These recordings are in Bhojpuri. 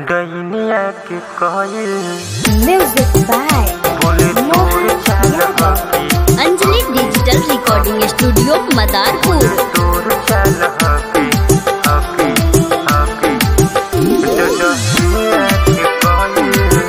डैनिया के कहल Music by बोले तोर चाल हकी Anjali digital recording studio Madarpur तोर चाल हकी हकी हकी डैनिया के कहल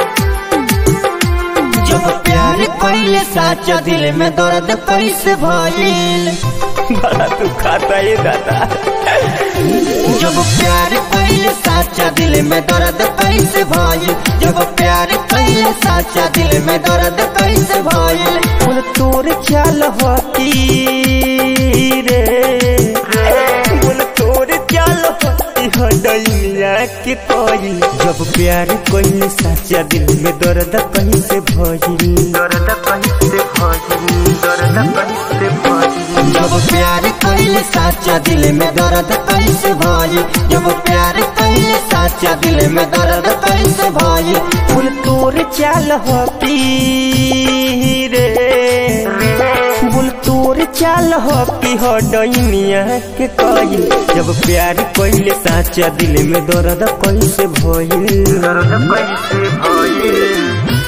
जब प्यार कइले साचा दिल में दर्द कैसे भइल बड़ा तू खाता ये दादा जब प्यार कइले साचा दिल में दर्द कैसे भइल जब प्यार कइले साचा दिल में दर्द कैसे भइल बोल तोर चाल होती रे बोल तोर चाल होती हो डैनिया के कोई जब प्यार कोई सच्चा दिल में दर्द कैसे भइल दर्द कैसे भइल दर्द कैसे भइल जब प्यार कइले साचा दिल में दर्द कैसे भइल जब प्यार कइले साचा दिल में दर्द कैसे भइल बोल तोर चाल होती रे बोल तोर चाल होती हो डैनिया के कोई जब प्यार कोई सच्चा दिल में दर्द कैसे भइल दर्द कैसे भइल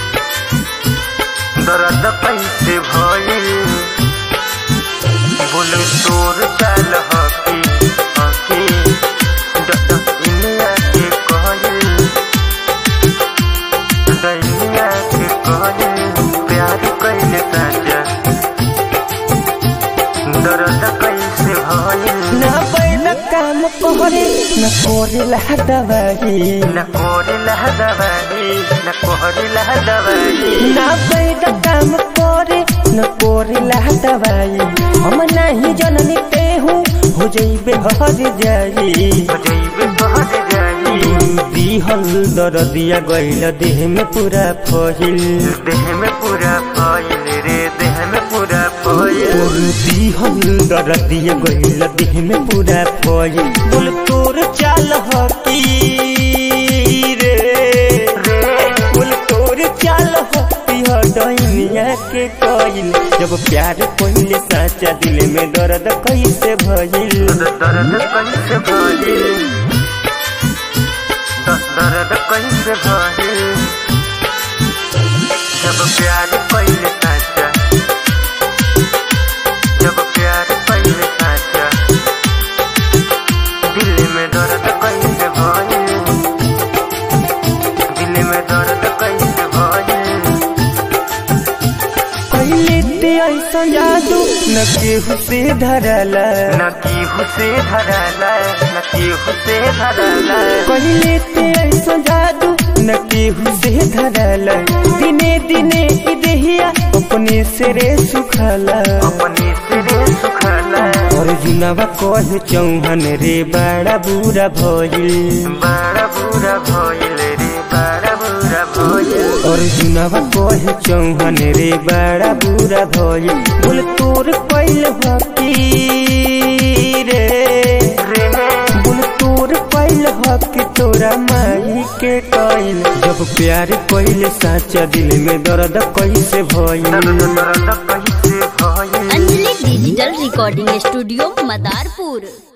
दर्द कैसे भइल बोले तोर चाल हकी हकी डैनिया के कहल डैनिया के कहल प्यार कैले साजा दर्द कैसे भइल ना बैल काम करे न कोरेला दवाई न कोरेला दवाई न कोरेला दवाई ना बैल काम करे न कोरेला दवाई हम नहीं जननी ते हूँ हो जइबे हर जाई बजैबे बहर जाई दिहल दरदिया गइल देह में पूरा फहिल देह में पूरा फैल रे देह में पूरा फैल और दिहल दरदिया गइल देह में पूरा फहिल बोल तोर चाल हकी रे बोल तोर चाल हकी हो डैनिया के कइल जब प्यार पहिले साचा दिल में दर्द कैसे भइल दर्द कैसे भइल दर्द कैसे भइल जब प्यार पहले साचा जब प्यार पहले साचा दिल में दर्द कैसे भइल दिल में दर्द कैसे भइल पहिले ते ऐसा जादू न केहू से धरला न केहू से धरला न केहू से धरला पहिले ते ऐसा जादू न केहू से धरला दिने दिने ई देहिया अपने से रे सुखला अपने सिरे सुखला और जुनावा कह चौहन रे बड़ा बुरा भइल बड़ा बुरा भइल रे बड़ा बुरा भइल और जुनावा कह चौहन रे बड़ा बुरा भइल बोल तोर कैल हकी रे रे बोल तोर कैल हक तोरा माई के कैल जब प्यार कैल साचा दिल में दर्द कैसे भइल दर्द दर्द कैसे भइल Anjali digital recording studio Madarpur